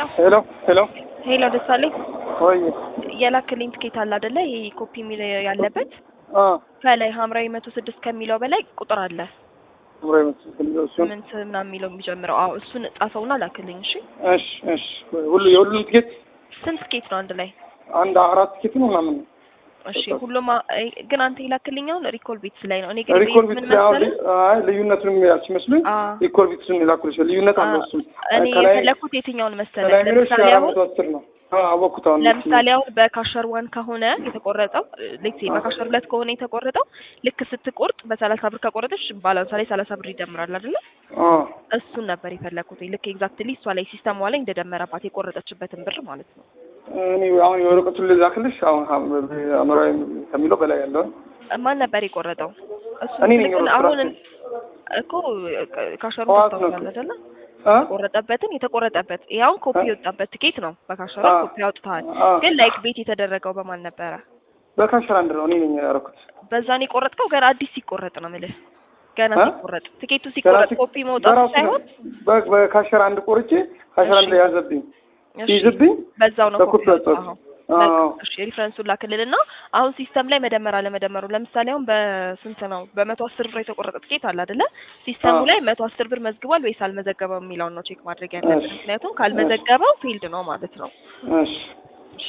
ሄሎ ሄሎ ሄሎ ደሳለኝ ወይ የላክልኝ ትኬት አለ አይደለ? ይሄ ኮፒ የሚል ያለበት አ ከላይ ሐምራዊ መቶ ስድስት ከሚለው በላይ ቁጥር አለ ምራይ መስል እሱን ስምንት ምናምን የሚለው የሚጀምረው። አዎ እሱን ጻፈውና ላክልኝ። እሺ እሺ እሺ ሁሉ የሁሉም ትኬት ስንት ትኬት ነው አንድ ላይ? አንድ አራት ትኬት ነው ምናምን ነው እሺ ሁሉም አ- አይ፣ ግን አንተ የላክልኝ አሁን ሪኮል ቤትስ ላይ ነው። እኔ ግን ሪኮል ቤት ቢት ምን አሁን መሰለህ? አይ ልዩነቱን ያልሽ መስሎኝ አ ሪኮል ቢትስን የላኩልሽ ልዩነት አለው አ- እሱም እኔ ከላይ የፈለኩት የትኛውን መሰለህ? ከላይ የሚለው ሺህ ለምሳሌ አራት አሁን መቶ አስር ነው አ አወኩት አሁን ለምሳሌ አሁን በካሸር ዋን ከሆነ የተቆረጠው ሌክሴ በካሸር ሁለት ከሆነ የተቆረጠው ልክ ስትቆርጥ በሰላሳ ብር ከቆረጠች ባላንሷ ላይ ሰላሳ ብር ይደምራል አይደለ? አ እሱን ነበር የፈለኩት። ልክ ኤግዛክትሊ እሷ ላይ ሲስተሟ ላይ እንደደመረባት የቆረጠችበትን ብር ማለት ነው። እኔ አሁን የወረቀቱን ልላክልሽ አሁን አምራዊ ከሚለው በላይ ያለውን ማን ነበር የቆረጠው? እሱ እኔ ነኝ ግን የቆረጥኩት አሁን ራሴ። እኮ ካሸሩ ጠዋት ነው ታስታውሳለህ አይደለ? አ የተቆረጠበትን የተቆረጠበት ያውን ኮፒ አ? የወጣበት ትኬት ነው። በካሸሩ አ? ኮፒ አውጥተዋል። አ ግን ላይክ ቤት የተደረገው በማን ነበረ? በካሸር አንድ ነው እኔ ነኝ ያደረኩት በዛን የቆረጥከው ገና አዲስ ሲቆረጥ ነው የምልህ። ገና አ? ሲቆረጥ ትኬቱ ገና ሲቆረጥ ሲ- ኮፒ መውጣቱ በራሱ ነው። ሳይሆን በ- በካሸር አንድ ቆርጬ ካሸር አንድ እሺ። ላይ ያዘብኝ እሺ፣ ሲይዝብኝ በዛው ነው በኮፒ ኮፒ ወጣሁት። ያወጣኸው። አዎ በቃ እሺ፣ ሪፈረንሱን ላክልልና አሁን ሲስተም ላይ መደመር አለመደመሩ ለምሳሌ አሁን በስንት ነው በመቶ አስር ብር የተቆረጠ ትኬት አለ አይደለ? ሲስተሙ አዎ። ላይ መቶ አስር ብር መዝግቧል ወይስ አልመዘገበም የሚለውን ነው ቼክ ማድረግ ያለብን። እሺ። ምክንያቱም ካልመዘገበው ፊልድ ነው ማለት ነው። እሺ እሺ፣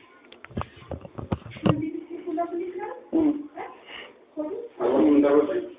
እሱን እም።